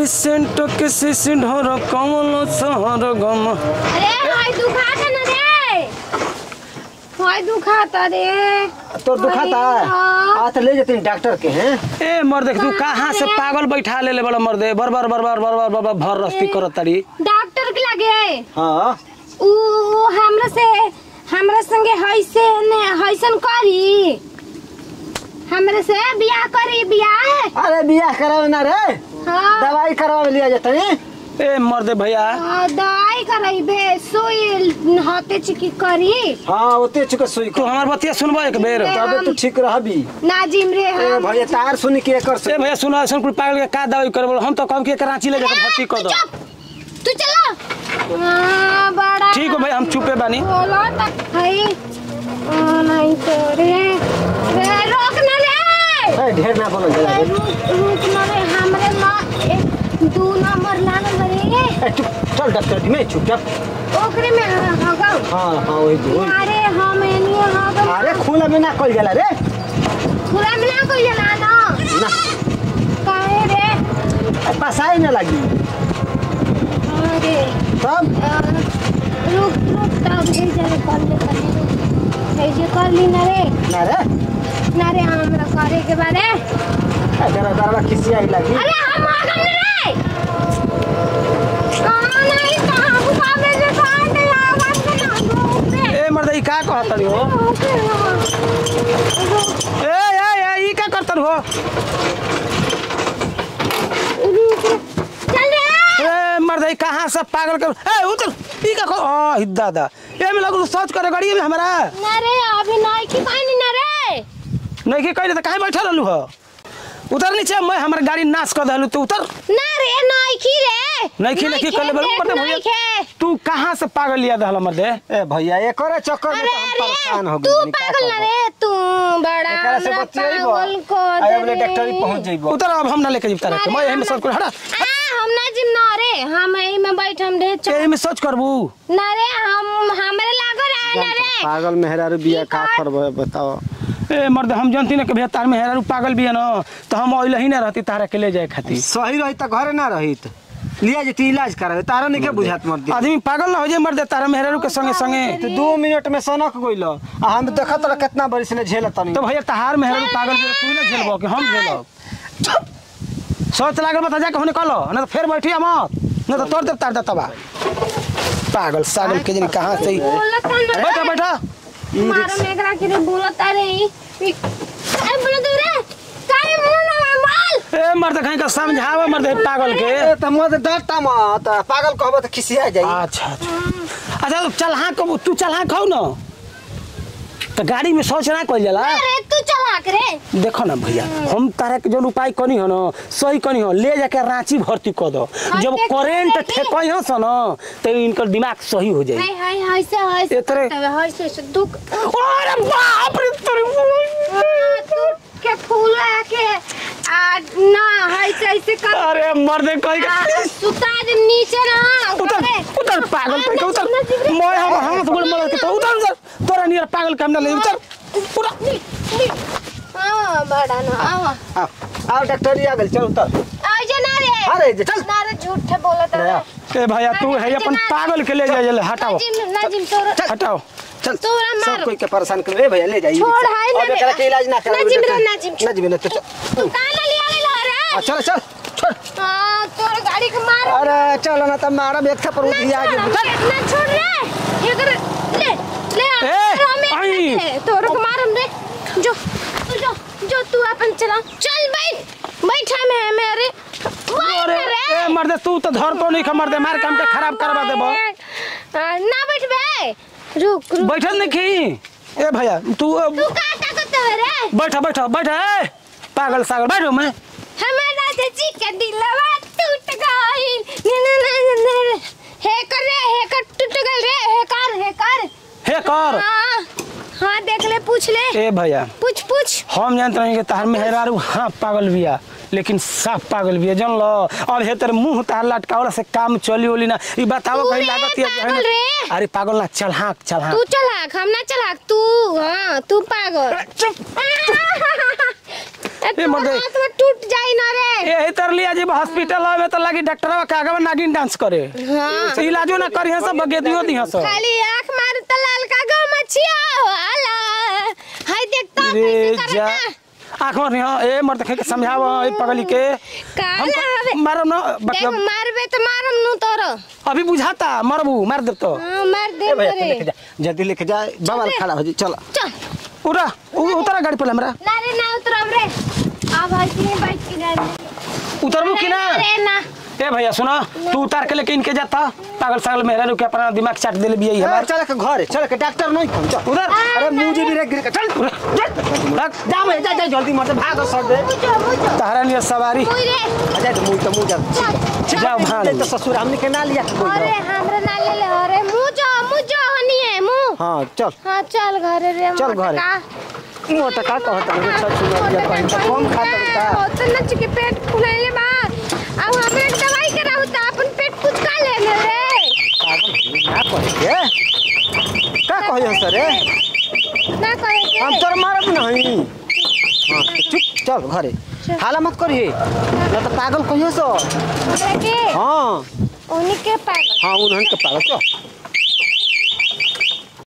Scent के सिसिंड हो कमल सहर गम अरे हाय दुखाता ना रे हाय दुखाता रे तोर दुखाता है हाँ। आ तो ले जाते डॉक्टर के हैं ए मर्दे तू कहाँ से पागल बैठा ले ले बड़ा मर्दे बर बर बर बर बर बर बर बर भर रस्ती करत तारी डॉक्टर के लगे हाँ उ उ हमरा से हमरा संगे हैसे ने हैसन करी हमरा से बियाह करी बियाह अरे बियाह करावे ना रे हाँ दवाई करावे लिया जाते हैं ए मर्दे भैया हाँ, दवाई कराइबे सोई हते चिकी करी हाँ ओते चुके सुई तू को हमार बतिया सुनबो एक बेर तबे तू ठीक रहबी नाजिम रे ए हम भैया तार सुन के एकर से ए भैया सुनो ऐसा कुल पागल के का दवाई करे बोलो हम तो कम के कराची ले जाकर भर्ती कर दो चुप तू चला हाँ, बड़ा ठीक हो भाई हम चुपे बानी बोलो तक भाई आ, नहीं तो रे रे रोक ना रे ए, ढेर ना बोलो जरा रे, रुक रुक ना रे हमरे माँ एक दू नंबर लागल रे ए, चुप चल डॉक्टर जी में चुप चुप ओकरे में हगौ हाँ हाँ वही दो अरे हम एनियो हगौ अरे खुला में ना कल जाला रे पूरा मिला को जना ना ना काहे रे ए, पसाई ना लगी अरे तब आ, रुक रुक तब हे जरे कर ले कर ले हे जे कर ली ना रे ना रे ना रे हमरा करे के बारे ए, जरा जरा किसी आई लगी अरे हम आ गए रे कहाँ नहीं कहाँ बुखावे से कहाँ नहीं आवाज से ना दो ए मर्दे ई का कहत तारी हो ए ए ए ई का करत हो चल रे ए मर्दे ई कहाँ से पागल कर ए उतर ई का ओ ही दादा ए में लगू सोच करे गाड़ी में हमरा ना रे अभी नहीं की पानी ना रे नहीं कि कहले त काहे बैठल रहलू हो उतर नीचे मैं हमर गाड़ी नाश कर दहलू तू उतर ना रे नहीं की रे नहीं की नहीं की कहले बल मत नहीं खे तू कहाँ से पागल लिया दहल मर्दे ए भैया एकरे चक्कर में अरे तो हम परेशान हो अरे गए तू पागल ना रे तू बड़ा एकरा से हमरा बतियाइबो पागल को आए बोले डॉक्टर ही पहुंच जाइबो उतर अब हम ना लेके जीव तारे मैं यही में सोच कर हटा हम ना जिम ना रे हम यही में बैठम रे चुप यही में सोच करबू ना रे हम हमरे लागो रे ना रे पागल मेहरारू बिया का करबो बताओ ए मर्द हम जानती ना कि भैया तार में हेरारू पागल भी है ना तो हम ओइल ही ना रहती तारा के ले जाए खातिर सही रही त घरे ना रहित लिया जती इलाज करावे तारा नहीं के बुझात मर दी आदमी पागल ना हो जाए मर्द तारा में हेरारू के संगे संगे तो दो मिनट में सनक गइल आ हम देखत रह कितना बरिस ने झेल तनी तो भैया तहार में हेरारू पागल भी है, तू ना झेलबो कि हम झेलब सोच लागल बता जा कहने कलो ना तो फिर बैठी मत ना तो तोड़ दे तार दतबा पागल सागल के जनी कहां से ही- बोलत ना बैठा बैठा मारो मेघरा के रे बोलत रे ई काय बोलत रे काय मुंह ना माल ए मर्द कहीं का समझावा मर्द है पागल के ए त मत डरता मत पागल कहबो त खिसिया जाई अच्छा अच्छा अच्छा तू चल हाँ कब तू चल हाँ खाओ ना तो गाड़ी में सोच ना कल जाला अरे तू चला करे देखो ना भैया हम तारा के जो उपाय कनी हो ना सही कनी हो ले जाके रांची भर्ती कर दो जब देखी, करेंट देखी। ठेकई हो सन तो इनकर दिमाग सही हो जाए हाय हाय हाय से हाय से एतरे- तबे हाय से से दुख अरे बाप रे तेरे तू के फूल के आ ना हाय से ऐसे कर अरे मर्दे कहीं आ, का सुता दे नीचे ना उतर करे। उतर पागल कहीं का उतर ना जिगरे। मैं हम हाथ गोड़ मलर के तो उतर उतर तोरा नियर पागल काम ना ले उतर पूरा नी, नी। हाँ बड़ा ना आवा आओ आओ डॉक्टर जी आ गेल चल उतर आ जा ना रे अरे जे चल ना रे झूठ बोलत ले आ। रे ए भैया तू है अपन पागल के ले जाए हटाओ नाजिम नाजिम तोरा हटाओ चल तोरा मार। सब कोई के परेशान कर ए भैया ले जाइए छोड़ हाय ना अब एकरा के इलाज ना करावे नाजिम रे डॉक्टर। नाजिम नाजिम ना तो चल तू काला लिया ले ला आ, रे चल चल छोड़ हां तोर गाड़ी के मार अरे चल ना त मारा एक थप्पड़ उठ गया ना आगे ना छोड़ रे ये कर ले ले ए, हमें आई। तोर को मार हम रे जो तू जो जो तू अपन चला चल बैठ बैठा मैं मेरे अरे ए मर्दे तू तो धर तो नहीं खमर दे मार काम के खराब करवा देबो ना बैठ बे रुक रुक बैठल नहीं खी ए भैया तू अब तू का ताकत है रे बैठा बैठा बैठा ए पागल सागल बैठो मैं हमारा चाची का दिलवा टूट गइल ने ने ने ने हे कर रे हे कर टूट गइल रे हे कर हे कर हे कर हाँ हाँ देख ले पूछ ले ए भैया पूछ पूछ हम जानते नहीं कि तार मेहरारू हाँ पागल बिया लेकिन साफ पागल बिया जान लो अब हे तेरे मुंह तार लटकावला से काम चली ओली ना ई बताओ तू कहीं रे लागत या पागल रे। अरे पागल ना चल हाँ चल हाँ तू चलाक हम ना चलाक तू हाँ तू पागल चुप ए मर्दे हाथ में टूट जाई ना रे यही तर लिया जी हॉस्पिटल में तो लगी डॉक्टर के आगे में नागिन डांस करे हाँ। से इलाजो ना करी सब बगेदियो दी सब खाली आंख मार त लाल का गो मछिया वाला हाय देखता रे कैसे जा करता आंख में रिहा ए मर्द के समझाव ए पगली के काला हवे मारो ना देख मतलब मारबे तो मारम नु तोरो अभी बुझाता मरबू मार दे तो हाँ, मार दे ए भैया तू रे लेके जा जल्दी लेके जा बाबा खड़ा हो जी चलो चल उरा उ- उतरा गाड़ी पर हमरा ना रे ना उतरब रे अब हसी बैठ के जा उतरबू कि ना रे ना ए भैया सुना तू उतार के लेके इनके जाता पागल सागल मेहरा के अपना दिमाग चाट देले बिया ए, हमार चल के घर चल के डॉक्टर नहीं फोन चल उधर अरे मुझे भी रे गिर के चल उधर, जा जा भैया जा जा जल्दी मत भाग सर दे मुझो मुझो तहरा लिए सवारी मुई रे जा मुंह तो मुंह जा चल जाओ भाग तो ससुर हमने के ना लिया अरे हमरा ना ले ले अरे मुझो मुझो हनी है मुंह हाँ चल हाँ चल घरे रे चल मोटा घरे। का। मोटा का कहता है ससुर लिया कहीं तो कम खाता है होत न चिके पेट फुलाइले बा अब हमें एक दवाई कराऊ त अपन पेट कुछ का लेने रे ना कहे का कहियो सर रे ना कहे के हम तोर मारब नहीं हाँ तो चुप चल घरे हाला मत करिए ना तो पागल कहियो सो हमरा के हाँ उन्हीं के पागल हाँ उन्हन के पागल चल